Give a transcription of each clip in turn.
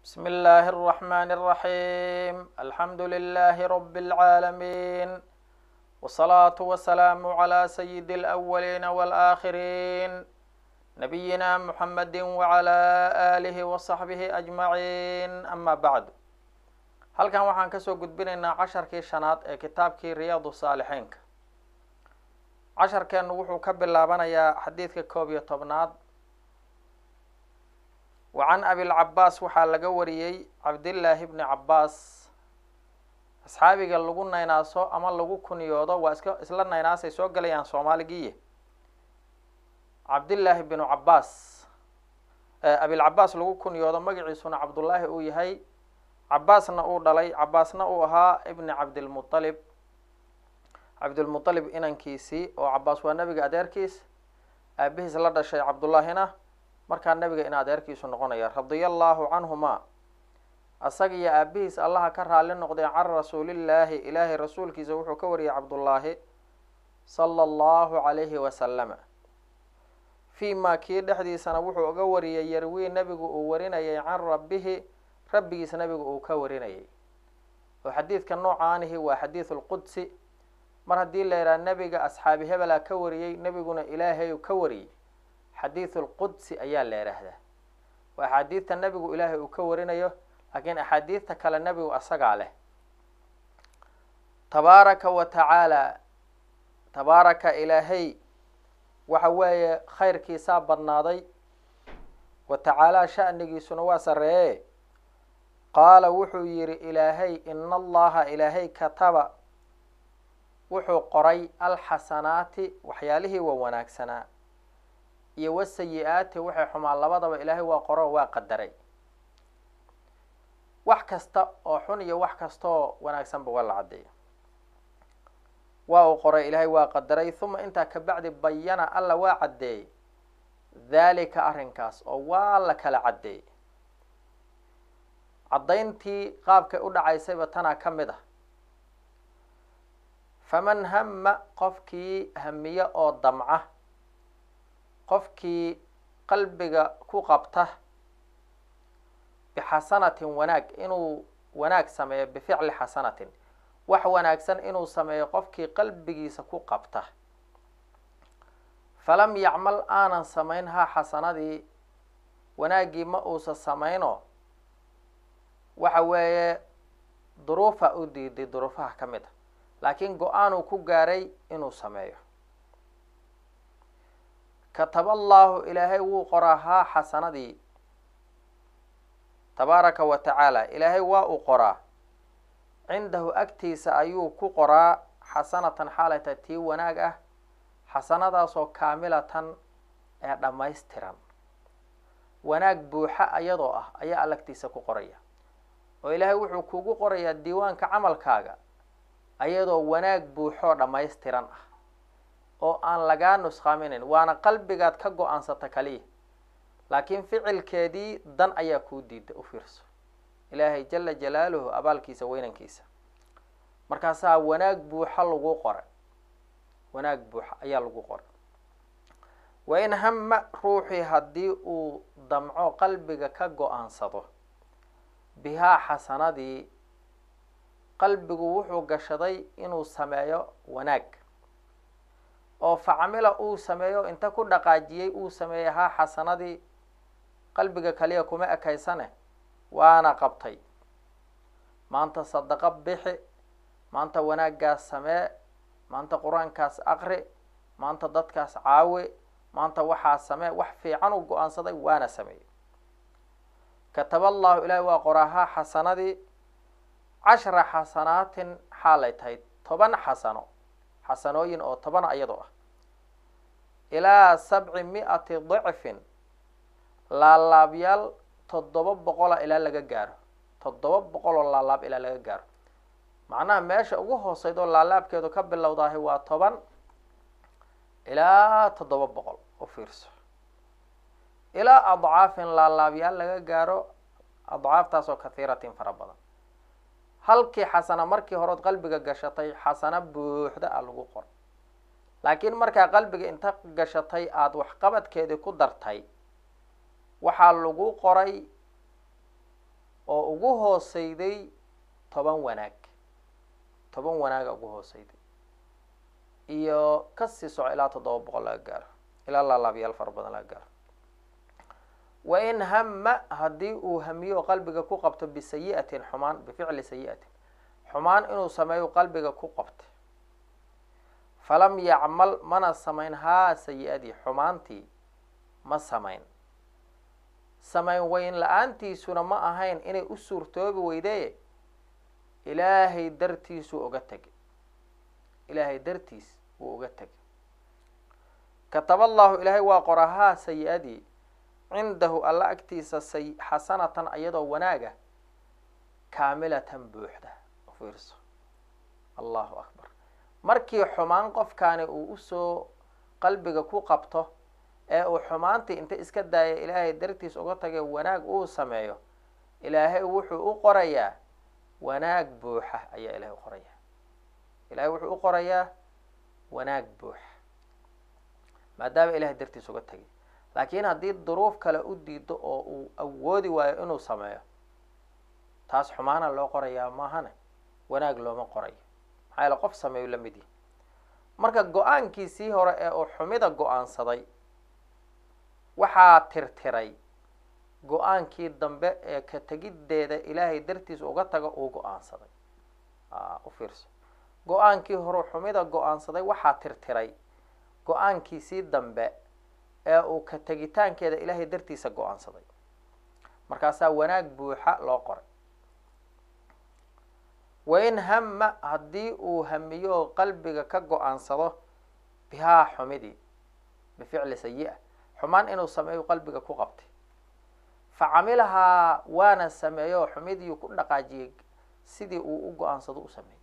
بسم الله الرحمن الرحيم الحمد لله رب العالمين والصلاة والسلام على سيد الأولين والآخرين نبينا محمد وعلى آله وصحبه أجمعين أما بعد halkan waxaan kasoo gudbinaynaa casharkii shanaad ee kitaabkii riyaadu saalixiinka casharkeenu wuxuu ka bilaabanayaa xadiidka koob iyo tobnaad wa can abilcabaas waxaa laga wariyey cabdillaahi bni cabaas asxaabiga lagu naynaaso ama lagu kuniyoodo waa iska isla naynaasay soo gelayaan soomaaligiiye cabdillaahi binu cabaas abilcabaas lagu kuniyoodo magaciisuna cabdullaahi uu yahay cabaasna uu dhalay cabaasna uu ahaa ibni cabdilmualib cabdilmualib inankiisii oo cabaas waa nebiga adeerkiis aabihiis la dhashay cabdullaahina markaa nebiga in adeerkiisu noqonaya radia allahu canhuma asaga iyo aabihiis allaha ka raali noqday can rasuulillaahi ilaahay rasuulkiisa wuxuu ka wariyay cabdullaahi sala allahu calayhi wasalama fii ma kii dhexdiisana wuxuu uga wariyay yarwii nebigu uu warinayay can rabbihi rabbigiis nebigu uu ka warinayay oo xadiidka noocaanihi waa xadiidu lqudsi mar haddii la yidhaha nebiga asxaabi hebelaa ka wariyey nebiguna ilaahay ka wariyey xadiidu lqudsi ayaa la yidhaahdaa waa axaadiidta nebigu ilaahay uu ka warinayo laakiin axaadiidta kale nebigu asagaa leh tabaaraka wa tacaala tabaaraka ilaahay waxa weeye khayrkiisaa badnaaday wa tacaalaa sha'nigiisuna waa sarreeye qaala wuxuu yidhi ilaahay ina allaha ilaahay kataba wuxuu qoray alxasanaati waxyaalihii waa wanaagsanaa iyo wasayi-aati waxay xumaan labadaba ilaahay waa qoro waa qadaray wax kasta oo xun iyo wax kasta oo wanaagsanba waa la caddeeya waa uu qoray ilaahay waa qadaray huma intaa kabacdi bayana alla waa caddeeyey daalika arrinkaas oo waa la kala caddeeyey caddayntii qaabkay u dhacaysayba tanaa ka mid ah faman hama qofkii hamiye oo damca qofkii qalbiga ku qabta bixasanatin wanaag inuu wanaag sameeyo bificli xasanatin wax wanaagsan inuu sameeyo qofkii qalbigiisa ku qabta falam yacmal aanan samayn ha xasanadii wanaaggii ma uusa samayno waxa weeye duruufa u diiday duruufaha ka mid a laakiin go-aanuu ku gaaray inuu sameeyo kataba allahu ilaahay wuu qoraa haa xasanadii tabaaraka wa tacaala ilaahay waa uu qoraa cindahu agtiisa ayuu ku qoraa xasanatan xaalata tii wanaag ah xasanadaasoo kaamilatan ee dhammaystiran wanaag buuxa ayadoo ah ayaa allagtiisa ku qoraya oo ilaahay wuxuu kugu qorayaa diiwaanka camalkaaga ayadoo wanaag buuxoo dhammaystiran ah oo aan lagaa nusqaaminin waana qalbigaad ka go-aansata kaliya laakiin ficilkeedii dan ayaa kuu diida u fiirso ilaahay jala jalaaluhu abaalkiisa weynankiisa markaasaa wanaag buuxa lagu qoray wanaag buuxa ayaa lagu qoray wa in hama ruuxii haddii uu damco qalbiga ka go-aansado bihaa xasanadii qalbigu wuxuu gashaday inuu sameeyo wanaag oo facamila uu sameeyo inta ku dhaqaajiyey uu sameeyey haa xasanadii qalbiga kaliya kuma ekaysane waana qabtay maanta sadaqo bixi maanta wanaaggaas samee maanta qur-aankaas aqri maanta dadkaas caawi maanta waxaa samee wax fiican uu go-aansaday waana sameeyey kataba allahu ilaahi waa qoraahaa xasanadii cashra xasanaatin xaalay tahay toban xasano xasanooyin oo toban ayadoo ah ilaa sabci mi-ati dicfin laalaabyaal toddoba boqola ilaa laga gaaro toddoba boqol oo laalaab ilaa laga gaaro macnaha meesha ugu hooseyd oo laalaabkeedu ka bilowdahay waa toban ilaa toddoba boqol u fiirso ilaa adcaafin laalaabyaal laga gaaro adcaaftaasoo kathiiratin fara badan halkii xasana markii horeod qalbiga gashatay xasano buuxda a lagu qor laakiin markaa qalbiga inta gashatay aada waxqabadkeedii ku dartay waxaa lagu qoray oo ugu hooseyday toban wanaag toban wanaaga ugu hooseyday iyo kasii soco ilaa toddoba boqol laga gaaro ilaa laalaabyaal fara badan laga gaaro wa in hama haddii uu hamiyo oo qalbiga ku qabto bisayi'atin xumaan bificli sayi'atin xumaan inuu sameeyo qalbiga ku qabta falam yacmal mana samayn haa sayi-adii xumaantii ma samayn samayn weyn la-aantiisuna ma ahayn inay u suurtoobi weydee ilaahay dartiisuu uga tegay ilaahay dartiis wuu uga tegay kataba allahu ilaahay waa qora haa sayi-adii cindahu alla agtiisa say xasanatan iyadoo wanaaga kaamilatan buuxda ufiirso allahu akbar markii xumaan qofkaani uu usoo qalbiga ku qabto ee uu xumaantii inta iska daaya ilaahay dartiis uga tagay wanaag uu sameeyo ilaahay wuxuu u qorayaa wanaag buuxa ayaa ilahay u qorayaa ilahay wuxuu u qorayaa wanaag buuxa maadaama ilahay dartiis uga tagay laakiin haddii duruuf kale u diido oo uu awoodi waayo inuu sameeyo taas xumaana loo qorayaa maahane wanaag looma qorayo maxaa yaele qof sameeyo la mid yihi marka go-aankiisii hore ee uu xumida go-aansaday waxaa tirtiray go-aankii dambe ee ka tegiddeeda ilaahay dartiis uga tago uu go-aansaday u fiirso go-aankii hore xumida go-aansaday waxaa tirtiray go-aankiisii dambe ee uu ka tegitaankeeda ilaahay dartiisa go-aansaday markaasaa wanaag buuxa loo qoray wain hama haddii uu hamiyo oo qalbiga ka go-aansado bihaa xumidii bificli sayi-a xumaan inuu sameeyo qalbiga ku qabtay fa camilahaa waana sameeyo xumidii ku dhaqaajiyey sidii uu u go-aansado u sameeyey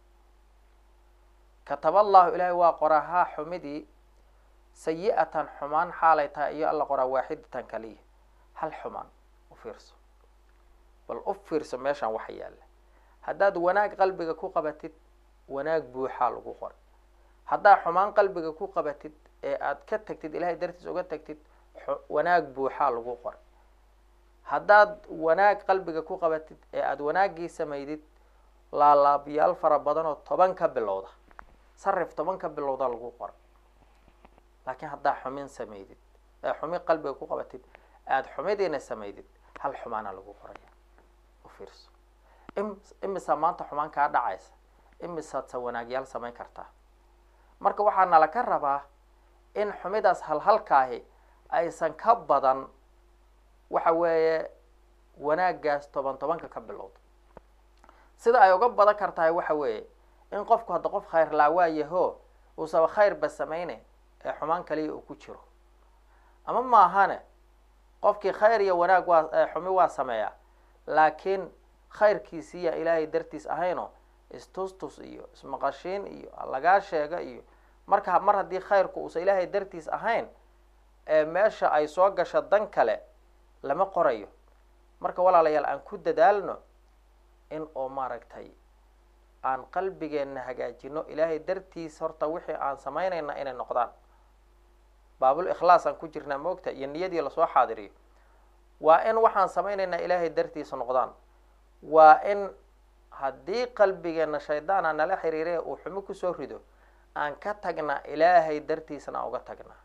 kataba allahu ilaahay waa qoraa haa xumidii sayi-atan xumaan xaalay tahay iyo alla qoraa waaxidatan kaliya hal xumaan u fiirso bal u fiirso meeshaan waxa yaalla haddaad wanaag qalbiga ku qabatid wanaag buuxaa lagu qoray haddaad xumaan qalbiga ku qabatid ee aad ka tagtid ilaahay dartiis uga tagtid wanaag buuxaa lagu qoray haddaad wanaag qalbiga ku qabatid ee aada wanaaggii samaydid laalaabyaal fara badan oo toban ka bilowda sarif toban ka bilowda lagu qoray laakiin haddaa xumin samaydid ee xumin qalbiga ku qabatid aada xumidiina samaydid hal xumaana lagu qoraya u fiirso imisaa maanta xumaan kaa dhacaysa imisaadsa wanaagyaal samayn kartaa marka waxaa nala ka rabaa in xumidaas halhalkaahi aysan ka badan waxa weeye wanaaggaas toban tobanka ka bilowda sida ay uga badan kartahay waxa weeye in qofku hadda qof khayr laawaayaho uusaba khayrba samayne ee xumaan kaliya uu ku jiro ama maahane qofkii khayr iyo wanaag waa xumi waa sameeyaa laakiin khayrkiisiiya ilaahay dartiis ahayno istustus iyo ismaqashiin iyo lagaa sheega iyo marka mar haddii khayrku uusan ilaahay dartiis ahayn ee meesha ay soo gasho dan kale lama qorayo marka walaalayaal aan ku dadaalno in oo maaragtay aan qalbigeenna hagaajino ilaahay dartiis horta wixii aan samaynayna inay noqdaan baabul ikhlaas aan ku jirnaa moogta iyo niyadii lasoo xaadiriyo waa in waxaan samaynaynaa ilaahay dartiisa noqdaan waa in haddii qalbigeenna shaydaana nala xiriiree uu xumi kusoo rido aan ka tagnaa ilaahay dartiisana aan uga tagnaa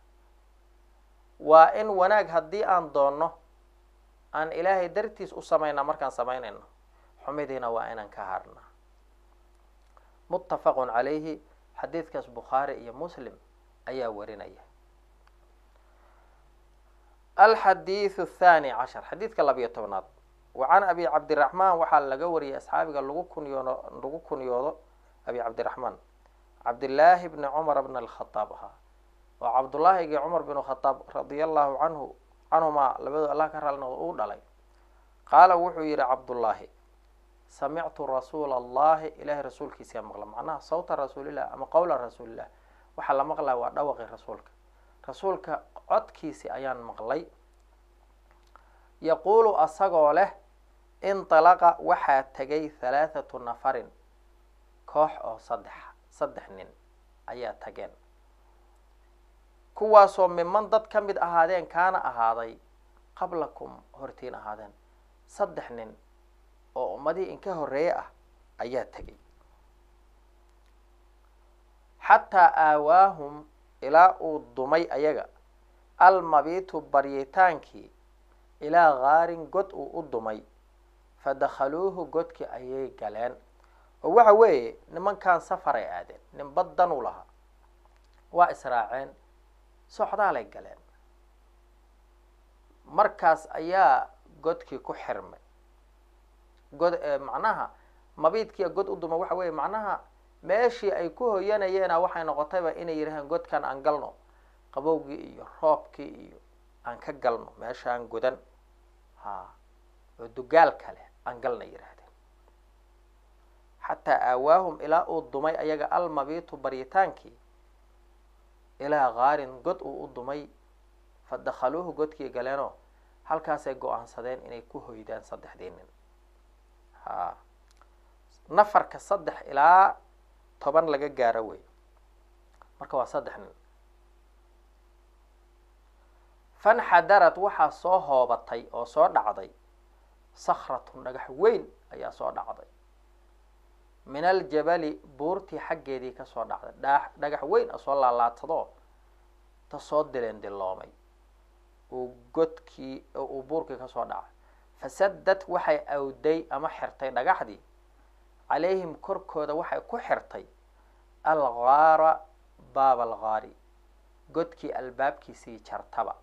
waa in wanaag haddii aan doonno aan ilaahay dartiis u samaynaa markaan samaynayno xumidiina waa inaan ka harnaa muttafaqun calayhi xadiidkaas bukhaari iyo muslim ayaa warinaya alxadiidu athani cashar xadiidka labiyo tobnaad wa can abi cabdiraxmaan waxaa laga wariyay asxaabiga lagu kunyoodo lagu kunyoodo abi cabdiraxmaan cabdillaahi bni cumar bn alkhadaab ahaa oo cabdullaahigii cumar bin khadaab radia allahu canhu canhumaa labadoo allah ka raalnooda uu dhalay qaala wuxuu yihi cabdullaahi samictu rasuula allahi ilaahay rasuulkiisaa maqla macnaha sawta rasuulilah ama qowla rasuulilah waxaa la maqlaya waa dhawaqi rasuulka rasuulka codkiisi ayaan maqlay yaquulu asagoo leh indalaqa waxaa tegay halaathatu nafarin koox oo saddex saddex nin ayaa tageen kuwaasoo miman dad ka mid ahaadeen kaana ahaaday qablakum hortiin ahaadeen saddex nin oo ummadihii inka horreeye ah ayaa tegay xataa aawaahum ilaa uu dumay ayaga almabiitu baryitaankii ilaa gaarin god uu u dumay fadakhaluuhu godkii ayay galeen oo waxa weeye nimankan safaray aadeen nin baddan u lahaa waa israaceen socdaalay galeen markaas ayaa godkii ku xirmay god macnaha mabiidkiia god u duma waxa weeye macnaha meeshii ay ku hoyanayeena waxay noqotayba inay yidhahaan godkan aan galno qabowgii iyo roobkii iyo aan ka galno meeshaan godan ha oo dugaal kale aan galna yidhaahdeen xataa aawaahum ilaa uu dumay ayaga almabiitu baryitaankii ilaa kaarin god uu u dumay fa dakhaluuhu godkii galeenoo halkaasay go-aansadeen inay ku hoydaan saddexdii nin ha nafarka saddex ilaa toban laga gaaro wey marka waa saddex nin fanxadarad waxaa soo hoobatay oo soo dhacday sakhratun dhagax weyn ayaa soo dhacday min aljabali buurtii xaggeedii kasoo dhacday dha dhagax weyn a soo laalaatadoo ta soo dileen diloomay uu godkii uu buurkii kasoo dhacay fasadad waxay awday ama xirtay dhagaxdii calayhim korkooda waxay ku xirtay algaara baaba algaari godkii albaabkiisii jartaba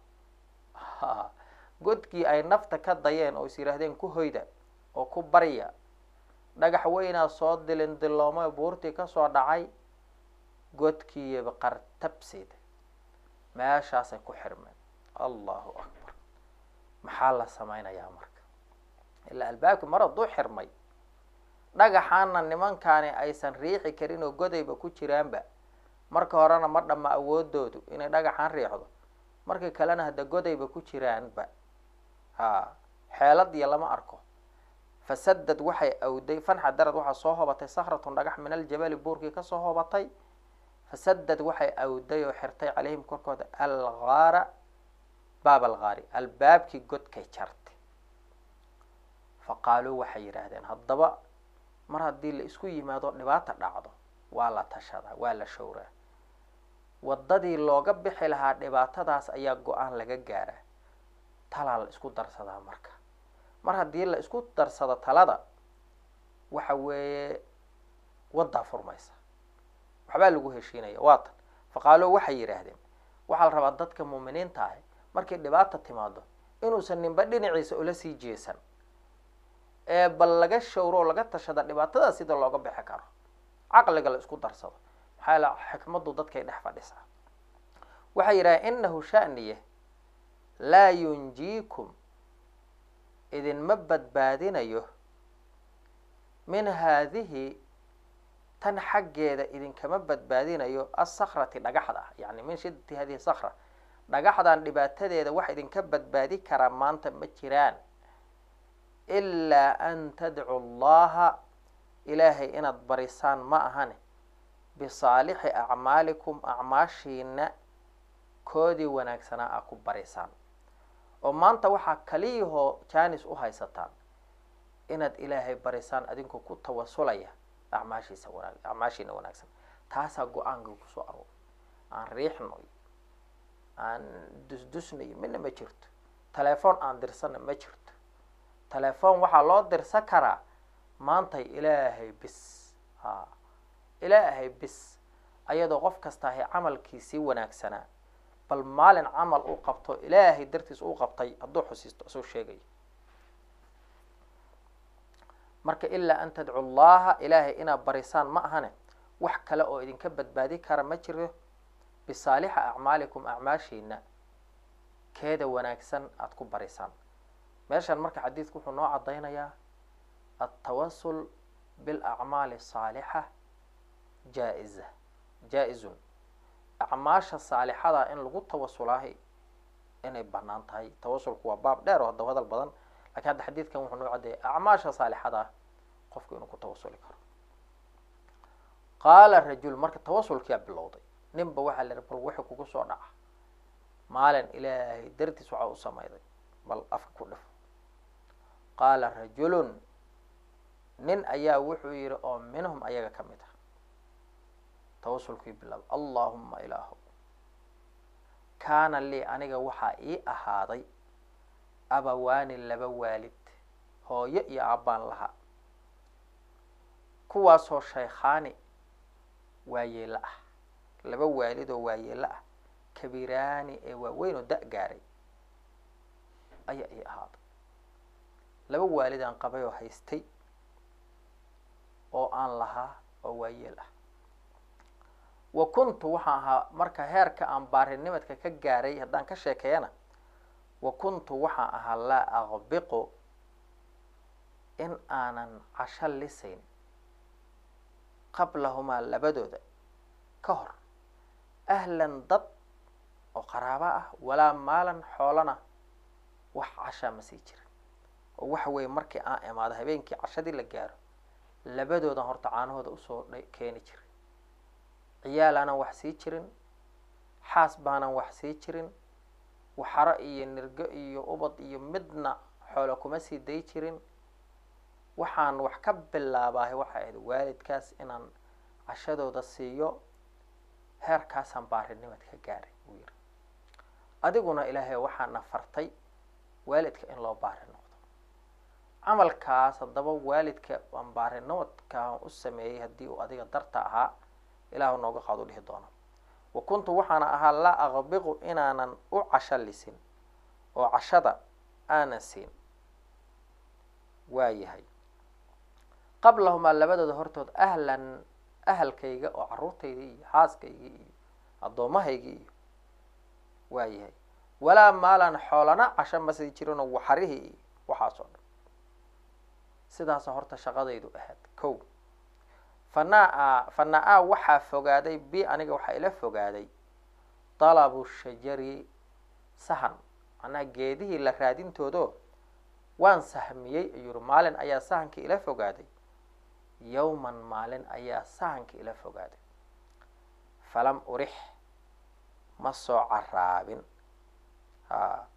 godkii ay nafta ka dayeen oo is yidhaahdeen ku hoyda oo ku barya dhagax weynaa soo dilin diloomay buurtii kasoo dhacay godkiiba qartabseeda meeshaasay ku xirmeen allahu akbar maxaa la samaynayaa marka ilaa albaabkii mar hadduu xirmay dhagaxaana nimankaani aysan riixi karin oo godayba ku jiraanba marka horena ma dhamma awoodoodu inay dhagaxaan riixdo markii kalena hadda godayba ku jiraanba ha xeelad iyo lama arko fasadad waxay awday fanxadarad waxaa soo hobatay sakhratun dhagax min aljabali buurkii kasoo hobatay fasadad waxay awday oo xirtay calayhim korkooda algaara baab algaari albaabkii godkay jartay fa qaaluu waxay yidhaahdeen haddaba mar haddii la isku yimaado dhibaata dhacdo waa la tashadaa waa la showraa waddadii looga bixi lahaa dhibaatadaas ayaa go-aan laga gaaraa talaa la isku darsadaa marka mar haddii la isku darsado talada waxa weeye waddaa furmaysa waxbaa lagu heshiinaya waa tan faqaaloo waxay yidhaahdeen waxaa la rabaa dadka muuminiinta ahi markay dhibaata timaado inuusan ninba dhinaciisa ula sii jeesan ee bal laga showro oo laga tashada dhibaatadaas sida looga bixi karo caqliga la isku darsado maxaa la xikmaddu dadkay dhex fadhisaa waxay yidhahdeen inahu shaniye laa yunjiikum idinma badbaadinayo min haadihi tan xaggeeda idinkama badbaadinayo asakrati dhagaxda ah yani min shiddati hadihi sakra dhagaxdan dhibaatadeeda wax idinka badbaadi karaa maanta ma jiraan ilaa an tadcu allaha ilaahay inaad barisaan ma ahane bisaalixi acmaalikum acmaashiina koodii wanaagsanaa a ku barisaan oo maanta waxaa kaliyahoo janis u haysataan inaad ilaahay barisaan adinkoo ku tawasulaya acmaashiisa wanaag acmaashiina wanaagsan taasaa go-aanka kusoo aroor aan riixno iyo aan dusdusna iyo midna ma jirto telefoon aan dirsana ma jirto telefoon waxaa loo dirsan karaa maantay ilaahay bis ha ilaahay bis ayadoo qof kasta ahay camalkiisii wanaagsanaa bal maalin camal uu qabto ilaahay dartiis uu qabtay hadduu xusiisto isuu sheegayo marka ilaa an tadcu allaha ilaahay inaad barisaan ma ahane wax kale oo idinka badbaadi kara ma jiro bisaalixa acmaalikum acmaashiina keeda wanaagsan aada ku barisaan meeshan marka xadiidku wuxuu noo caddaynayaa altawasul bilacmaali saalixa jaa-iza jaa-izun acmaasha saalixada in lagu tawasulaahi inay banaan tahay tawasulku waa baab dheer oo hadda hadal badan lakiin hadda xadiidkan wuxuu noo caddeeyay acmaasha saalixada ah qofku inuu ku tawasuli karo qaala rajul marka tawasulkiyaa bilowday ninba waxaa la bal wixii kugu soo dhaca maalin ilaahay dartiis waxaa u sameyday bal afka ku dhif qaala rajulun nin ayaa wuxuu yidhi oo minhum ayaga ka mid ah tawasulkii bilaaba allaahuma ilaahu kaana lii aniga waxaa ii ahaaday abawaani laba waalid hooyo iyo aabbaan lahaa kuwaasoo shaykhaani waayeelo ah laba waalid oo waayeelo ah kabiraani ee waaweyn oo da- gaaray ayaa ii ahaaday laba waalidaan qabay oo haystay oo aan lahaa oo waayeel ah wa kuntu waxaan ahaa marka heerka aan baarinimadka ka gaaray haddaan ka sheekeeyana wa kuntu waxaan ahaa laa aqbiqu in aanan casho lisayn qablahumaa labadooda ka hor ahlan dad oo qaraabo ah walaa maalan xoolana wax cashaa ma sii jirin oo waxa weeye markii aan imaado habeenkii cashadii la gaaro labadoodan horta caanahooda usoo keeni jiray ciyaal aanan wax sii jirin xaas baanan wax sii jirin waxaro iyo nirgo iyo ubad iyo midna xoolo kuma sii day jirin waxaan wax ka bilaabaahay waxay ahayd waalidkaas inaan cashadooda siiyo heerkaasaan baarinimad ka gaaray buu yidhi adiguna ilaahay waxaana fartay waalidka in loo baari noqdo camalkaas haddaba waalidka aan baarinimadkaan u sameeyey haddii uu adiga darta ahaa ilaahu nooga qaadu dhihi doona wa kuntu waxaana ahaa laa aqbiqu inaanan u casho lisin oo cashada aanan siin waayahay qablahumaa labadooda hortood ahlan ahalkayga oo carruurtaydii iyo xaaskaygii iyo addoomahaygii iyo waayahay walaa maalan xoolana casho ma sii jirinoo waxarihii iyo waxaasoo dhan sidaasa horta shaqadaydu ahayd kow fanaa fanaa waxaa fogaaday bi aniga waxaa ila fogaaday dalabu shajari sahan macnaha geedihii la raadintoodo waan sahmiyey ayuu yuri maalin ayaa sahanka ila fogaaday yowman maalin ayaa sahanka ila fogaaday falam urix ma soo caraabin ha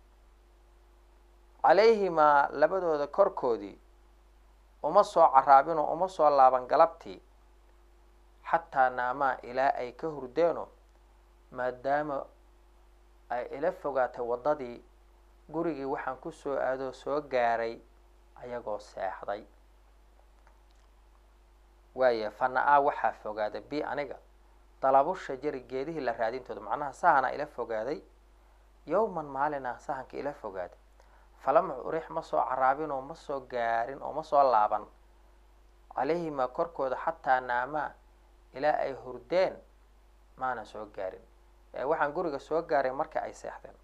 calayhimaa labadooda korkoodii uma soo caraabin oo uma soo laaban galabtii xataa naamaa ilaa ay ka hurdeeno maadaama ay ila fogaatay waddadii gurigii waxaan ku soo aadoo soo gaaray ayagoo seexday waaya fana-aa waxaa fogaaday bi aniga dalabu shajari geedihii la raadintooda macnaha sahana ila fogaaday yowman maalina sahanka ila fogaaday falam urix ma soo caraabin oo ma soo gaarin oo ma soo laaban calayhimaa korkooda xataa naamaa ilaa ay hurdeen maana soo gaarin ee waxaan guriga soo gaaray marka ay seexdeen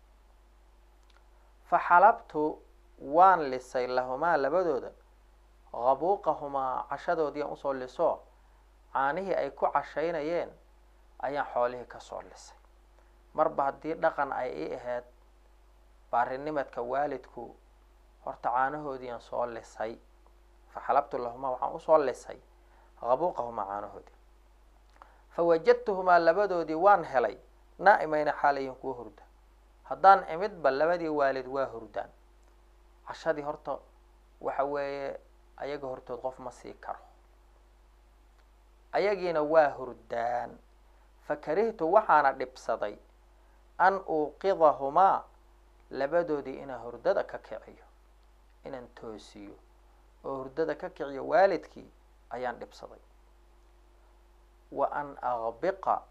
fa xalabtu waan lisay lahumaa labadooda qabuuqahumaa cashadoodii aan usoo liso caanihii ay ku cashaynayeen ayaan xoolihii kasoo lisay marba haddii dhaqan ay ii ahayd baarinimadka waalidku horta caanahoodiiaan soo lisay fa xalabtu lahumaa waxaan usoo lisay qabuuqahumaa caanahoodii fa wajadtuhumaa labadoodii waan helay naa'imayna xaalayin kuwa hurda haddaan imidba labadii waalid waa hurdaan cashadii horta waxa weeye ayaga hortood qof ma sii karo ayagiina waa hurdaan fa karihtu waxaana dhibsaday an uuqidahumaa labadoodii inaan hurdada ka kiciyo inaan toosiyo oo hurdada ka kiciyo waalidkii ayaan dhibsaday wa an aqbiqa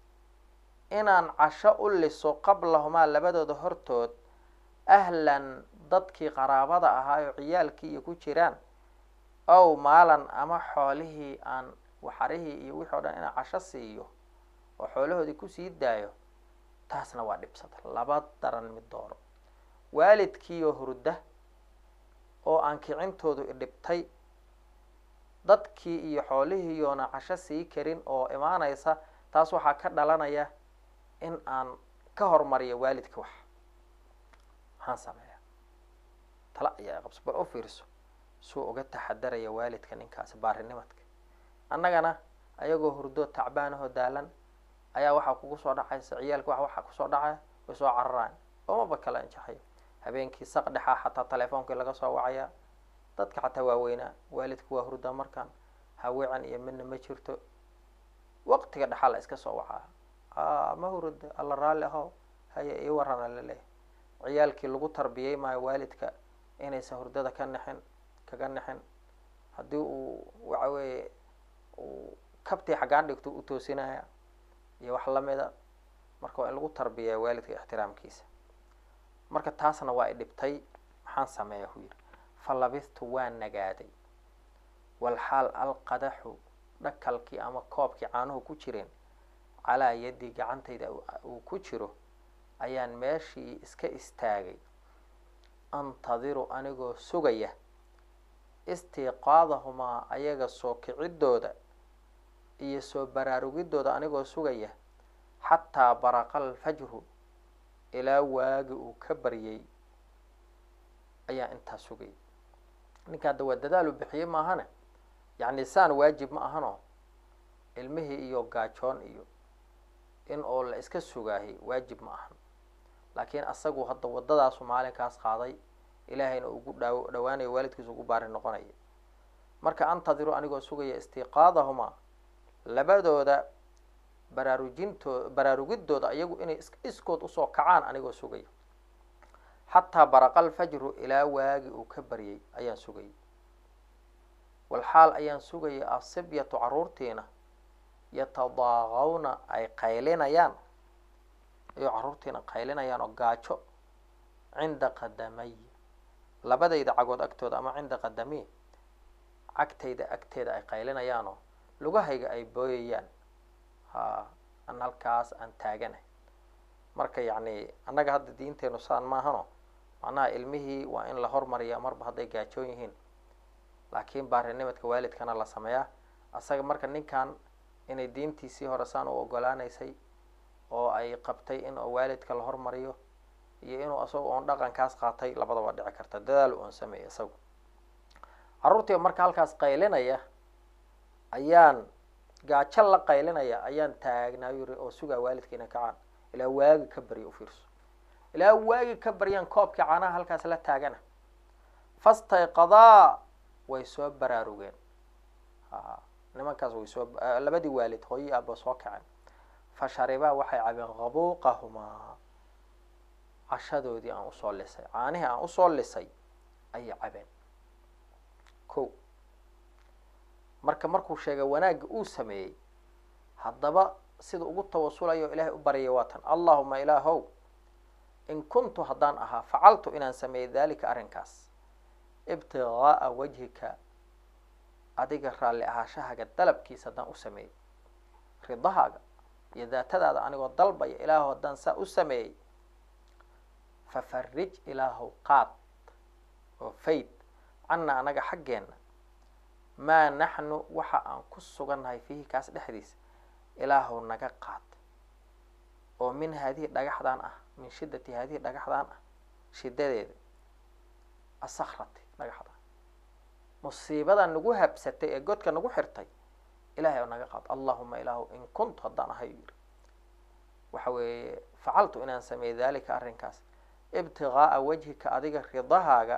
inaan casho u liso qablahumaa labadooda hortood ahlan dadkii qaraabada ahaa oo ciyaalkii iyo ku jiraan ow maalan ama xoolihii aan waxarihii iyo wixii o dhan inaan casho siiyo oo xoolahoodii kusii daayo taasna waa dhibsada laba daran mid dooro waalidkiioo hurda oo aan kicintoodu idhibtay dadkii iyo xoolihiiyoona casho sii karin oo imaanaysa taas waxaa ka dhalanaya in aan ka hormariyo waalidka wax maxaan sameeya tala ayaa qabso bal u fiirso suu uga taxadaraya waalidka ninkaasi baarinimadka annagana ayagoo hurdo tacbaanahoo daalan ayaa waxaa kugu soo dhacaysa ciyaalka wax waxaa kusoo dhacaya way soo cararaan oomaba kala injaxayo habeenkii saq dhexaa xataa teleefoonkii laga soo wacaya dadka xataa waaweynaa waalidka waa hurdaa markaan haweecan iyo midna ma jirto waqtiga dhaxaa la iska soo wacaa a ma hurda alla raalli ahow haya ii warana laleeyahy ciyaalkii lagu tarbiyey maayo waalidka inaysan hurdada ka nexin kaga nexin haddii uu waxa weeye uu kabtii xaggaan dhigto u toosinaya iyo wax lamida marka waa in lagu tarbiyaa waalidka ixtiraamkiisa marka taasna waa i dhibtay maxaan sameeya hu yidhi fa labistu waa nagaaday walxaal alqadaxu dhakalkii ama koobkii caanuhu ku jireen calaa yaddii gacantayda uu ku jiro ayaan meeshii iska istaagay antadiru anigoo sugaya istiiqaadahumaa ayaga soo kiciddooda iyo soo baraarugiddooda anigoo sugaya xataa baraqa alfajru ilaa waagi uu ka baryay ayaa intaa sugayay ninka hadda waa dadaal u bixiyey maahane yacni saan waajib ma ahano ilmihii iyo gaajoon iyo in oo la iska sugaahay waajib ma ahan laakiin asagu hadda waddadaasu maalinkaas qaaday ilaahayna ugu dhaaw dhawaanaya waalidkiisa ugu baari noqonaya marka antadiru anigoo sugaya istiiqaadahumaa labadooda baraarujintoo baraarugiddooda iyagu inay is iskood usoo kacaan anigoo sugaya xataa baraqa alfajru ilaa waagi uu ka baryay ayaan sugayay walxaal ayaan sugayay asibyatu caruurtiina yatadaaqawna ay qaylinayaan ayuu carruurtiina qaylinayaan oo gaajo cinda qadamay labadayda cagood agtooda ama cinda qadami cagtayda agteeda ay qaylinayaanoo lugahayga ay booyayaan ha an halkaas aan taaganahay marka yacni annaga hadda diinteenu saan maahano macnaha ilmihii waa in la hormariyaa marba hadday gaajoon yihiin laakiin baarinimadka waalidkana la sameeyaa asaga marka ninkan inay diintiisii hore saan u ogolaanaysay oo ay qabtay in waalidka la hormariyo iyo inuu asaga oon dhaqankaas qaatay labadaba dhici karta dadaal oon sameeyay isagu carruurtii marka halkaas qaylinaya ayaan gaajo la qaylinaya ayaan taagnaa yiri oo sugaa waalidka inay kacaan ilaa waagi ka barya ufiirso ilaa waagi ka baryaan koobkii caanaha halkaas la taagana fastayqadaa way soo baraarugeen a nimankaas way soo labadii waalid hooyi aaba soo kaceen fa sharibaa waxay cabeen qabuuqahumaa cashadoodii aan usoo lisay caanihii aan usoo lisay ayay cabeen ko marka markuu sheegay wanaagga uu sameeyey haddaba sida ugu tawasulayo o ilaahay u baryay waa tan allahuma ilaahow in kuntu haddaan ahaa facaltu inaan sameeyey daalika arrinkaas ibtigaaa wajhika adiga raalli ahaashahaaga dalabkiisa haddaan u sameeyey ridahaaga iyo daatadaada anigoo dalbaya ilaahow haddaan saa u sameeyey fafarij ilaahow qaad oo fayd canna anaga xaggeenna maa naxnu waxa aan ku sugannahay fiihi kaas dhexdiisa ilaahow naga qaad oo min haadihi dhagaxdaan ah min shiddati haadihi dhagaxdaan ah shiddadeeda asakrati dhagaxda musiibadan nagu habsatay ee godka nagu xirtay ilahay oo naga qaad allahuma ilaahu in kuntu haddaan ahay u yidhi waxa weeye facaltu inaan sameeyey daalika arrinkaas ibtigaaa wajhika adiga ridahaaga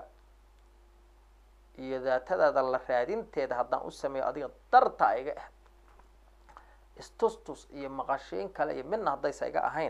iyo daatadaada la raadinteeda haddaan u sameeyo adiga darta iga ah istustus iyo maqashiin kale iyo midna haddaysa iga ahayn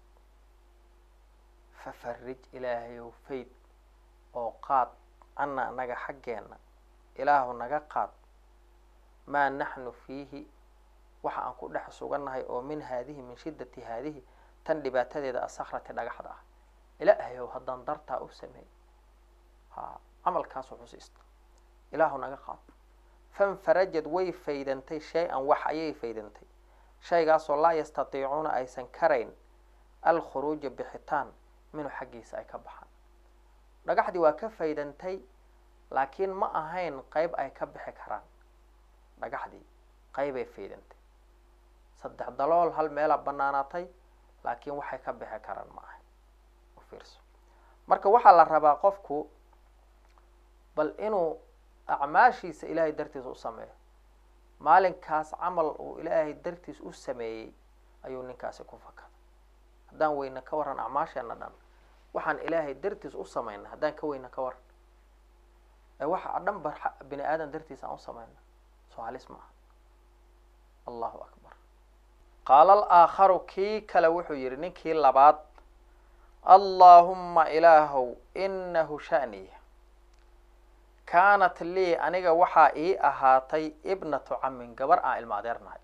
fafarij ilaahayow fayd oo qaad canna anaga xaggeena ilaahu naga qaad maa naxnu fiihi waxa aan ku dhex sugannahay oo min haadihi min shiddati haadihi tan dhibaatadeeda asakrati dhagaxda ah ilaahayow haddaan dartaa u sameey ha camalkaasoo xusiista ilaahu naga qaad fanfarajad way faydantay shay-an wax ayay faydantay shaygaasoo laa yastatiicuuna aysan karayn alkhuruuja bixitaan minhu xaggiisa ay ka baxaan dhagaxdii waa ka faydantay laakiin ma ahayn qeyb ay ka bixi karaan dhagaxdii qeybay faydantay saddex dalool hal meelaa banaanaatay laakiin waxay ka bixi karaan ma ahayn ufiirso marka waxaa la rabaa qofku bal inuu acmaashiisa ilaahay dartiisa u sameeyo maalinkaas camal uu ilaahay dartiis u sameeyey ayuu ninkaasi ku fakaday haddaan weyna ka warran acmaasheena dhan waxaan ilaahay dartiis u samayna haddaan ka weyna ka warran ee waxa dhan ba bini aadan dartiisa aan u samayna soo halis ma aha allahu akbar qaala alaakharu kii kale wuxuu yidhi ninkii labaad allaahumma ilaahow inahu sha'niya kaanat lii aniga waxaa ii ahaatay ibnatu camin gabar aan ilma adeernahay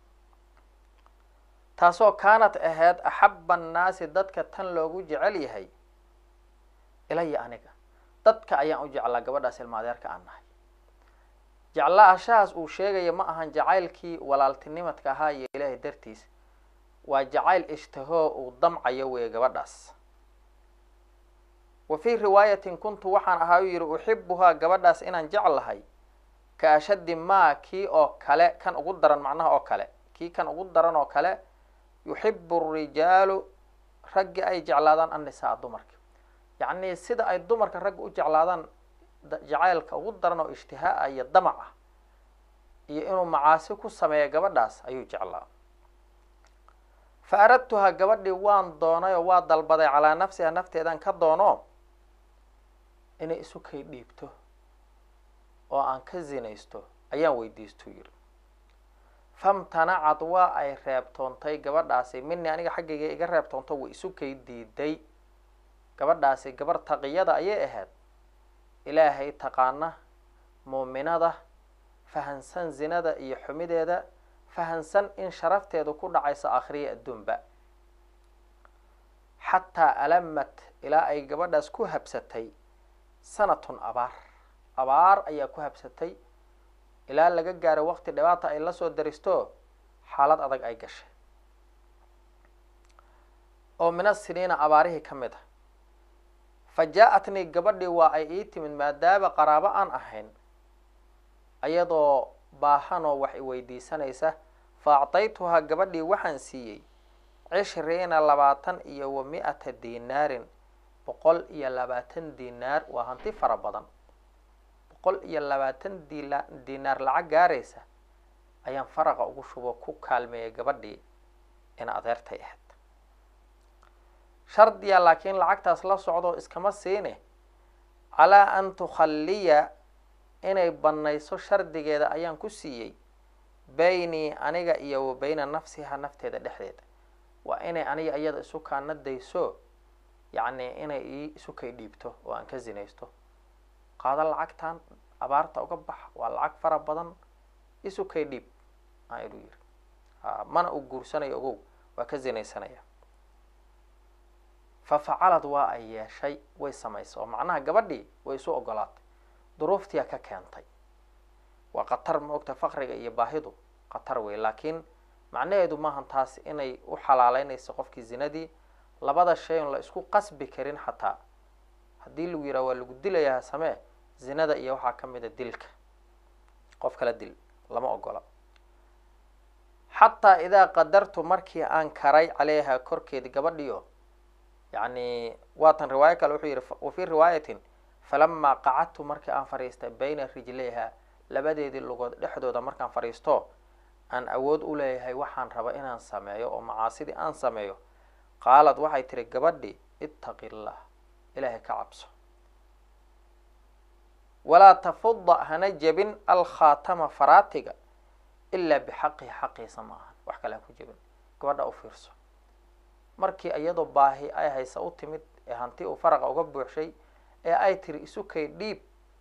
taasoo kaanat ahayd axaba annaasi dadka tan loogu jecel yahay ilaya aniga dadka ayaan u jeclaa gabadhaas ilma adeerka aan nahay jeclaashahaas uu sheegaya ma ahan jacaylkii walaaltinimadka ahaa iyo ilaahay dartiis waa jacayl ishtahoo uu damcayo weeye gabadhaas wa fii riwaayatin kuntu waxaan ahaa u yidhi uxibuhaa gabadhaas inaan jeclahay ka ashaddi maa kii oo kale kan ugu daran macnaha oo kale kii kan ugu daran oo kale yuxibu rijaalu raggi ay jeclaadaan annisaa dumarka yacnii sida ay dumarka ragga u jeclaadaan jacaylka ugu daran oo ishtihaa iyo damac ah iyo inuu macaasi ku sameeya gabadhaas ayuu jeclaa fa aradtuhaa gabadhii waan doonay oo waa dalbaday calaa nafsiha nafteedan ka doono inay isu kay dhiibto oo aan ka zinaysto ayaan weydiistuu yidhi famtanacad waa ay reebtoontay gabadhaasi minii aniga xaggayga iga reebtoonto way isu kay diiday gabadhaasi gabar taqiyada ayay ahayd ilaahay taqaana muuminada fahansan zinada iyo xumideeda fahansan in sharafteedu ku dhacayso akhriya adduunba xataa alamat ilaa ay gabadhaas ku habsatay sanatun abaar abaar ayaa ku habsatay ilaa laga gaaro waqti dhibaata ay lasoo daristo xaalad adag ay gashay oo mina siniina abaarihii ka mid a fa jaa-atnii gabadhii waa ay ii timid maadaama qaraabo aan ahayn ayadoo baahanoo wax iweydiisanaysa fa acdaytuhaa gabadhii waxaan siiyey cishriina labaatan iyo wa mi-ata dinaarin boqol iyo labaatan dinaar waa hanti fara badan boqol iyo labaatan dila dinaar lacag gaaraysa ayaan faraqa ugu shubo ku kaalmeeyay gabadhii in adeertay ahayd shardiya laakiin lacagtaas la socdo iskama siine calaa an tukhalliya inay bannayso shardigeeda ayaan ku siiyey beynii aniga iyo wa beyna nafsiha nafteeda dhexdeeda waa inay aniga iyada isu kaana dayso yacni inay ii isu kay dhiibto oo aan ka zinaysto qaado lacagtan abaarta uga bax waa lacag fara badan isu kay dhiib aa ilu yiri mana uu guursanayo ogow waa ka zinaysanaya fa facalad waa ay yeeshay way samaysay oo macnaha gabadhii way isu ogolaatay duruuftiyaa ka keentay waa khatar ma ogta faqriga iyo baahidu khatar wey laakiin macnaheedu maahan taas inay u xalaaleynayso qofkii zinadii labada shay on la isku qasbi karin xataa haddii lagu yidhaha waa lagu dilayaa samee zinada iyo waxaa ka mid a dilka qof kala dil lama ogola xataa idaa qadartu markii aan karay caleyha korkeedi gabadhiyo yacni waatan riwaayo kale wuxuu yidhi wa fii riwaayatin falamaa qacadtu markii aan fadhiistay bayna rijlayha labadeedii lugood dhexdooda markaan fadhiisto aan awood u leeyahay waxaan raba inaan sameeyo oo macaasidii aan sameeyo qaalad waxay tiri gabadhi ittaqi llah ilaahay ka cabso walaa tafuda hana jebin alkhaatama faraatiga ilaa bixaqihi xaqiisa ma ahan wax kale ha ku jebin gabadha u fiirso markii iyadoo baahi ay haysa u timid ee hanti uu faraqa uga buuxshay ee ay tiri isu kay dhiib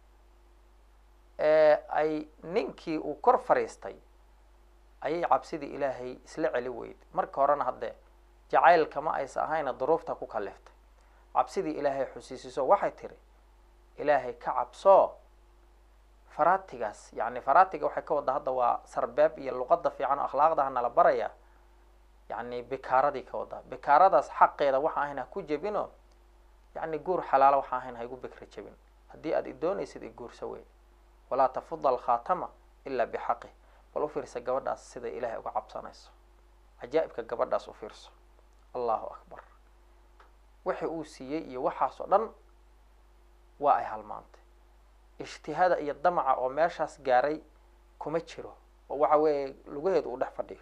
ee ay ninkii uu kor fadhiistay ayay cabsidii ilaahay isla celi weyd marka horena haddee jacaylka ma aysa ahayna duruufta ku kaliftay cabsidii ilaahay xusiisiso waxay tiri ilaahay ka cabsoo faraatigaas yacni faraatiga waxay ka wadda hadda waa sarbeeb iyo luqada fiican oo akhlaaqdaha nala baraya yacni bikaaradii ka waddaa bikaaradaas xaqeeda waxa ahayn ha ku jebino yacni guur xalaalo waxa ahayn ha igu bikra jebin haddii aad idoonaysid iguursa wey walaa tafuda alkhaatama ilaa bixaqih bal u fiirsa gabadhaas sida ilaahay uga cabsanayso cajaa'ibka gabadhaas u fiirso allahu akbar wixii uu siiyey iyo waxaas oo dhan waa ay halmaantay ijtihaada iyo damaca oo meeshaas gaaray kuma jiro oo waxa weeye lugaheedu uu dhex fadhiyo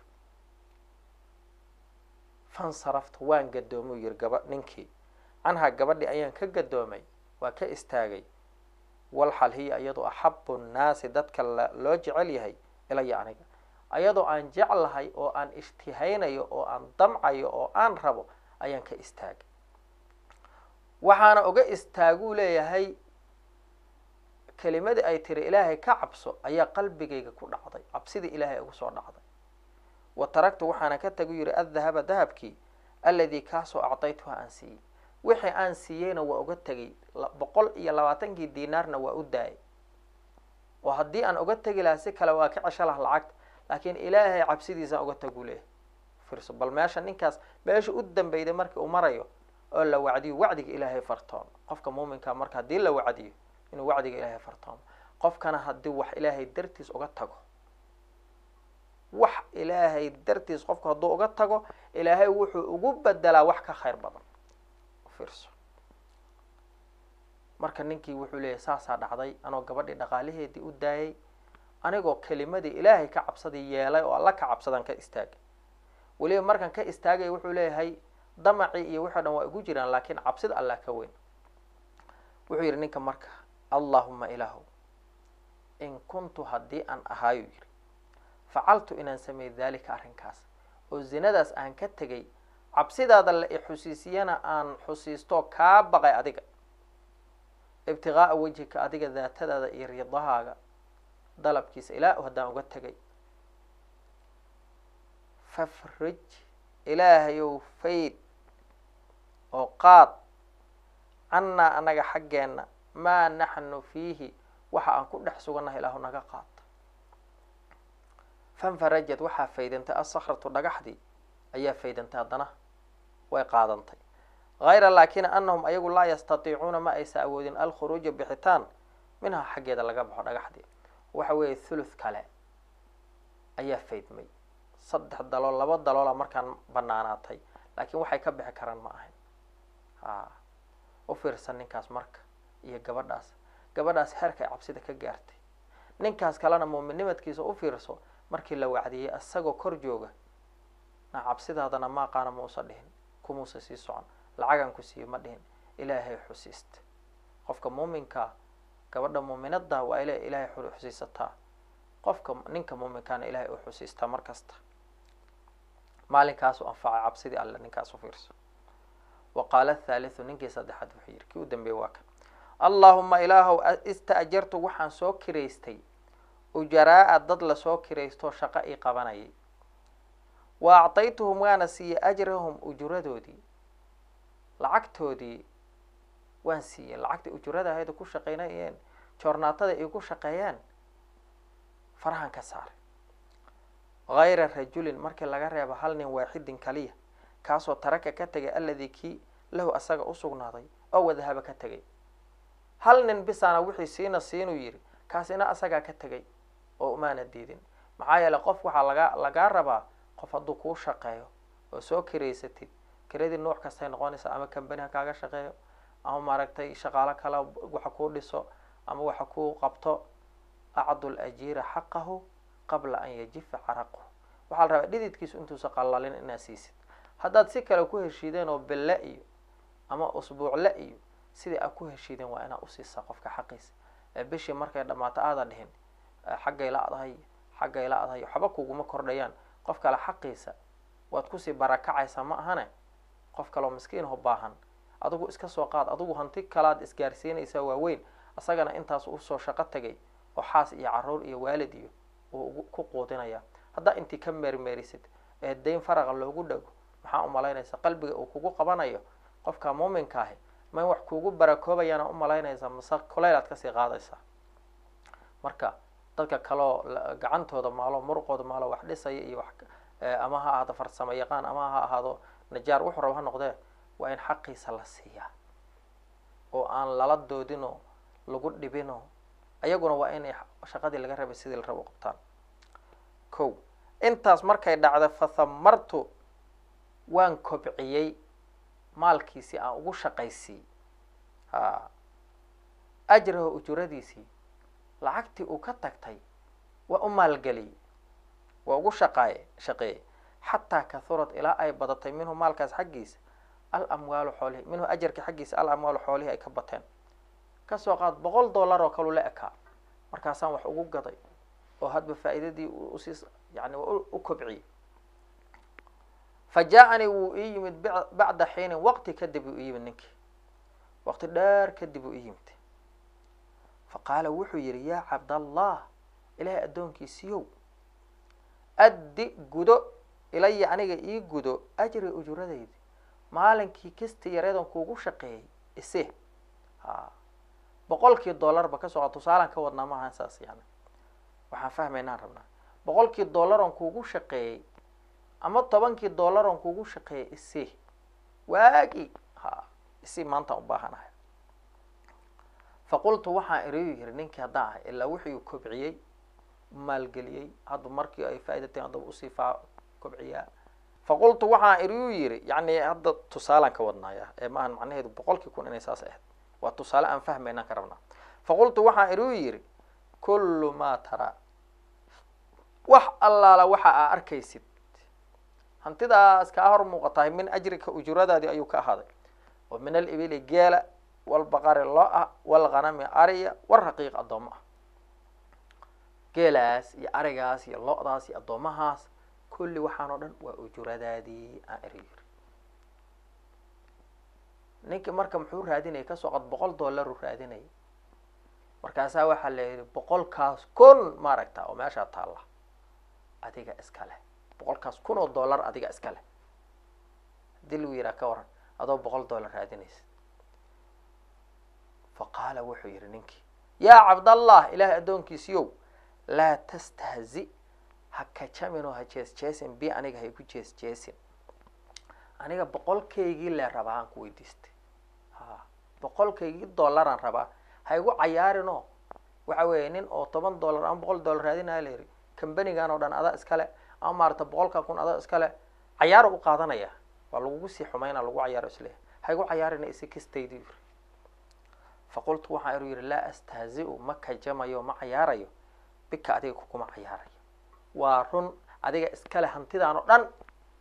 fansarafta waan gadoomay u yiri gaba ninkii canhaa gabadhii ayaan ka gadoomay waa ka istaagay walxal hiya iyadoo axabu nnaasi dadka loo jecel yahay ilaya aniga ayadoo aan jeclahay oo aan ishtihaynayo oo aan damcayo oo aan rabo ayaan ka istaagay waxaana uga istaaguu leeyahay kelimadii ay tiri ilaahay ka cabso ayaa qalbigayga ku dhacday cabsidii ilaahay ugu soo dhacday wa taraktu waxaana ka tagu yihi addahaba dahabkii alladii kaasoo acdaytuha aan siiyey wixii aan siiyeyna waa uga tegay boqol iyo labaatankii dinaarna waa u daayay oo haddii aan uga tegi lahaa si kale waa ka cesho laha lacagta laakiin ilaahay cabsidiisaan uga tagu leeyahay firso bal meesha ninkaas meesha u dambeyday markii uu marayo oo la wacdiyo wacdiga ilaahay fartoomo qofka muuminka marka haddii la wacdiyo inuu wacdiga ilaahay fartoomo qofkana haddii wax ilaahay dartiis uga tago wax ilaahay dartiis qofku hadduu uga tago ilaahay wuxuu ugu bedelaa wax ka khayr badan fiirso marka ninkii wuxuu leeyahy saasaa dhacday anoo gabadhii dhaqaalaheedii u daayay anigoo kelimadii ilaahay ka cabsadii yeelay oo alla ka cabsadaan ka istaagay weliba markaan ka istaagay wuxuu leeyahay damacii iyo wixii o dhan waa igu jiraan laakiin cabsida allah ka weyn wuxuu yidhi ninka marka allahuma ilaahu in kuntu haddii aan ahaayuu yidhi facaltu inaan sameey daalika arrinkaas oo zinadaas aan ka tegay cabsidaada la ixusiisiyana aan xusiisto kaa baqay adiga ibtiqaa'a wejhika adiga daatadaada iyo ridahaaga dalabkiisa ilaa haddaan uga tegay fafrij ilaahayow fayd oo qaad cannaa anaga xaggeenna maa naxnu fiihi waxa aan ku dhex sugannahay ilaahu naga qaata fanfarajad waxaa faydantay assakratu dhagaxdii ayaa faydantay haddana way qaadantay hayra laakina anahum ayagu laa yastatiicuuna ma aysa awoodin alkhuruuja bixitaan minhaa xaggeeda laga baxo dhagaxdii waxa weeye thuluth kale ayaa faydmay saddex dalool laba daloola markaan banaanaatay laakiin waxay ka bixi karaan ma ahayn a u fiirsan ninkaas marka iyo gabadhaas gabadhaas heerka ay cabsida ka gaartay ninkaas kalena muuminnimadkiisa u fiirso markii la wacdiyey isagoo kor jooga na cabsidaadana maaqaana mausa dhihin kumuusa sii socon lacagan ku siiyo ma dhihin ilaahay xusiista qofka muuminkaa gabadha muuminada waa ila ilaahay xusiisataa qofka ninka muuminkaana ilaahay u xusiistaa mar kasta maalinkaasu anfacay cabsidii alle ninkaas u fiirso wa qaala athaalithu ninkii saddexaad wuxuu yidhi kii u dambeeyey waa kan allaahuma ilaahow ista'jartu waxaan soo kiraystay ujaraa-a dad lasoo kiraystoo shaqo ii qabanayay wa actaytuhum waana siiyey ajrahum ujuradoodii lacagtoodii waan siiyey lacagtii ujurada ahayda ku shaqaynayeen joornaatada ay ku shaqeeyeen farahan ka saaray hayra rajulin markii laga reebo hal nin waaxidin kaliya kaasoo taraka ka tegay alladii kii lahu asaga u sugnaaday oo wadahaba ka tegay hal nin bisaana wixii siina siinuu yidhi kaasina asagaa ka tegay oo umaana diidin maxaa yeeley qof waxaa lagaa lagaa rabaa qof hadduu kuu shaqeeyo oo soo kiraysatid kiradii nooc kastay noqonaysa ama kambani ha kaaga shaqeeyo ama maaragtay shaqaalo kale waxa kuu dhiso ama waxa kuu qabto acdu lajiira xaqahu qabla an yajifa caraquhu waxaa la rabaa dhididkiisu intuusa qallalin inaad siisid haddaad si kale ku heshiideen oo belle iyo ama usbuucle iyo sidai aad ku heshiideen waa inaad usiisaa qofka xaqiisa ee bishii markay dhammaato aada dhihin xaggay la-dahay xaggay la-dahay waxba kuguma kordhayaan qof kale xaqiisa waad kusii barakacaysaa ma ahane qof kaleo miskiinho baahan adigu iska soo qaad adigu hanti kalaad isgaarsiinaysaa waaweyn asagana intaas usoo shaqo tegay oo xaas iyo caruur iyo waalid iyo uu ku quudinaya haddaa intii ka meermeerisid ee dayn faraqa loogu dhago maxaa umalaynaysa qalbiga uu kugu qabanayo qofka muuminka ahi ma wax kuugu barakoobayaana umalaynaysaa mase kuleyl aad kasii qaadaysaa marka dadka kaleo gacantooda maalo muruqooda maalo wax dhisaya iyo wax ama ha ahaado farsamo yaqaan ama ha ahaado najaar wuxuu raba ha noqdee waa in xaqiisa la siiyaa oo aan lala doodinoo lagu dhibinoo ayaguna waa inay shaqadii laga rabay sidii la rabo u qabtaan ko intaas markay dhacda fathamartu waan kobciyey maalkiisii aan ugu shaqaysiiy ha ajraho ujuradiisii lacagtii uu ka tagtay waa u maalgeliyey waa ugu shaqaaye shaqeeyey xataa kahurad ilaa ay badatay minhu maalkaas xaggiisa al amwaalu xoolihi minhu ajarka xaggiisa al amwaalu xoolihii ay ka bateen kasoo qaad boqol dollar oo kalu la ekaa markaasaan wax ugu gaday oo hadba faa'iidadii usii yani u kobciyey fa jaa-anii wuu ii yimid bacda xiinin waqti kadib uu ii yimid ninkii waqti dheer kadib uu ii yimid fa qaala wuxuu yidhi yaa cabdallah ilaahay addoonkiisiiyow addi gudo ilaya aniga ii gudo ajri ujuradaydi maalinkii kisti yareedan kuugu shaqeeyey ise ha boqolkii dollarba kasoo qa tusaalaan ka wadnaa maaha saas yani waxaan fahmaynaan rabnaa boqolkii dollaron kuugu shaqeeyey ama tobankii dollaron kuugu shaqeeyey ise waagi ha isi maantaan u baahanahay faqultu waxaan iriyu yiri ninkii haddaan ahay ilaa wuxuu kobciyey maalgeliyey hadda markii ay faa'idateen haddaba usii faa kobciyaa faqultu waxaan iriyu yiri yani hadda tusaalaan ka wadnaaya ee maahan macnaheedu boqolkii kun inay saas ahayd waa tusaale aan fahmaynaan ka rabnaa faqultu waxaan iriyu yiri kullu maa taraa wax allaala waxa aa arkaysid hantidaas kaa hor muuqatahay min ajrika ujuradaadii ayuu ka ahaaday oo min alibili geela walbaqari lo-a walghanami ariya waraqiiq addoommo ah geelaas iyo arigaas iyo lo-daas iyo addoomahaas kulli waxaan oo dhan waa ujuradaadii aan eri yiri ninkii marka muxuu raadinayay kasoo qad boqol dollaru raadinayay markaasaa waxaa la yidhi boqolkaas kun maaragta oo meeshaa taalla adiga iska leh boqolkaas kun oo dollar adiga iska leh hadii lagu yidhaha ka waran adoo boqol dollar raadinaysa fa qaala wuxuu yidhi ninkii yaa cabdallah ilaahay addoonkiisiyow laa tastahzi ha kajamin oo ha jees jeesin bi aniga ha igu jees jeesin aniga boqolkaygii le rabaa aan ku weydiistay ha boqolkaygii dollaraan rabaa ha igu cayaarinoo waxa weeye nin oo toban dollar ama boqol dollar raadinaya la yidhi kambanigan oo dhan adaa iskale ama maarata boqolka kun adaa iskale cayaaro u qaadanaya waa lagugu sii xumayna lagu cayaaro isleeyahy ha igu cayaarina isi kastaydi yiri faqultu waxaa iru yidhi laa astahzi-u ma kajamayo ma cayaarayo bika adiga kukuma cayaarayo waa run adiga iskale hantidaan oo dhan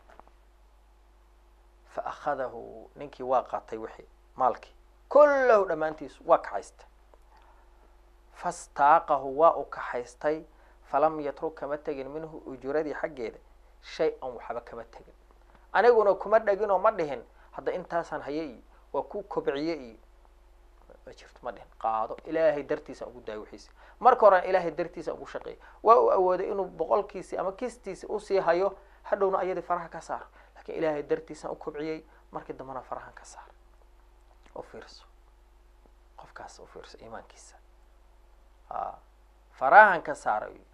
fa akhadahu ninkii waa qaatay wixii maalkii kullahu dhammaantiisu waa kaxaystay fastaaqahu waa u kaxaystay falam yatruk kama tegin minhu ujuradii xaggeeda shay-an waxba kama tegin aniguna kuma dhegin oo ma dhihin hadda intaasaan haye iyo waa ku kobciye iyo ma jirto ma dhihin qaado ilaahay dartiisaan ugu daayo wixiisi marka horean ilaahay dartiisaan ugu shaqeeyay waa uu awooday inuu boqolkiisi ama kistiisi usii hayo hadhowna ayadii faraha ka saaro lakiin ilaahay dartiisaan u kobciyey markii dambena farahan ka saaro u fiirso qofkaas u fiirso iimaankiisa a farahan ka saara u yidhi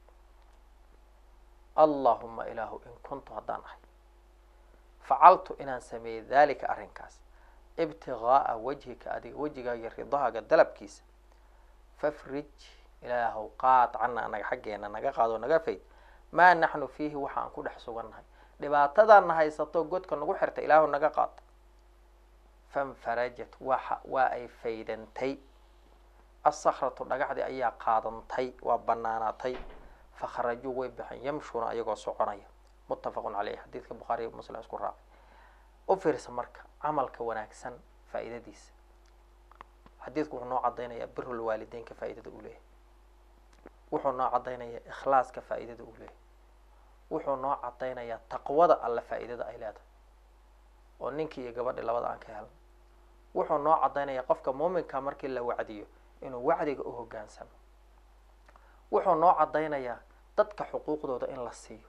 allahuma ilaahu in kuntu haddaan ahay facaltu inaan sameeyey dalika arrinkaas ibtigaaa wajhika adiga wejigaaga ridahaaga dalabkiisa fafrij ilaahow qaad cana anaga xaggeena naga qaado naga fayd maa naxnu fiihi waxa aan ku dhex sugannahay dhibaatadaana haysato godka nagu xirta ilaahu naga qaad fanfarajat waxa waa ay faydantay assakratu dhagaxdii ayaa qaadantay waa banaanaatay fakharajuu way baxeen yamshuuna ayagoo soconaya muttafaqun caleyh xadiidka bukhaariy muslim isku raacay u fiirsa marka camalka wanaagsan faa'iidadiisa xadiidku wuxuu noo cadaynayaa birul waalideynka faa'iidada uu leeyahay wuxuu noo cadaynayaa ikhlaaska faa'iidada uu leeyahay wuxuu noo cadaynayaa taqwada alle faa'iidada ay leedahay oo ninkii iyo gabadhii labada aan ka helno wuxuu noo cadaynayaa qofka muuminka markii la wacdiyo inuu wacdiga u hoggaansamo wuxuu noo cadaynayaa dadka xuquuqdooda in la siiyo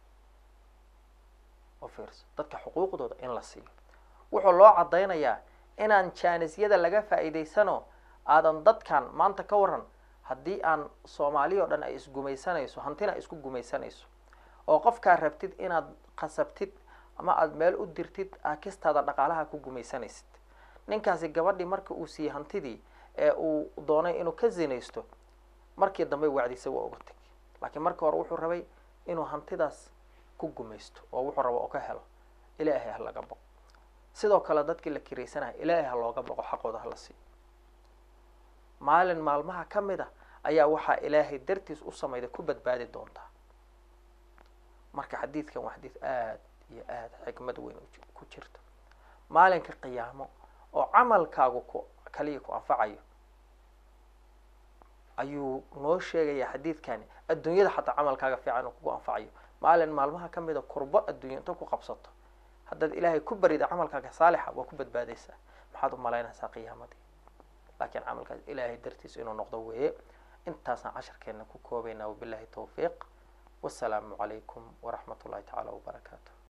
u fiirso dadka xuquuqdooda in la siiyo wuxuu loo cadaynayaa inaan jaanisyada laga faa'iidaysano aadan dadkan maanta ka waran haddii aan soomaaliya o dhan ay isgumaysanayso hantina ay isku gumaysanayso oo qofkaa rabtid inaad qasabtid ama aada meel u dirtid aakistaada dhaqaalaha ku gumaysanaysid ninkaasi gabadhii marka uu siiyey hantidii ee uu doonay inuu ka zinaysto markii dambe wacdisa waa uga teg laakiin marka hore wuxuu rabay inuu hantidaas ku gumaysto oo wuxuu rabo oo ka helo ilaahay ha laga boqo sidoo kale dadkii la kiraysanaya ilaahay ha looga boqo xaqooda hala siiyo maalin maalmaha ka mid a ayaa waxaa ilaahay dartiis u samayda ku badbaadi doontaa marka xadiidkan waa xadiid aada iyo aada xikmad weyn ku jirto maalinka qiyaamo oo camalkaagu ku kaliya ku anfacayo ayuu noo sheegaya xadiidkani adduunyada xataa camalkaaga fiican uu kugu anfacayo maalin maalmaha ka mida kurbo adduunya inta ku qabsato haddaad ilaahay ku barida camalkaaga saalixa waa ku badbaadaysaa maxaad u malaynaysaa qiyaamadii laakiin camalkaas ilaahay dartiis inuu noqdo weeye intaasaan casharkeena ku koobaynaa wabillahi towfiiq wasalaamu calaykum waraxmat ullahi tacaala wabarakaatu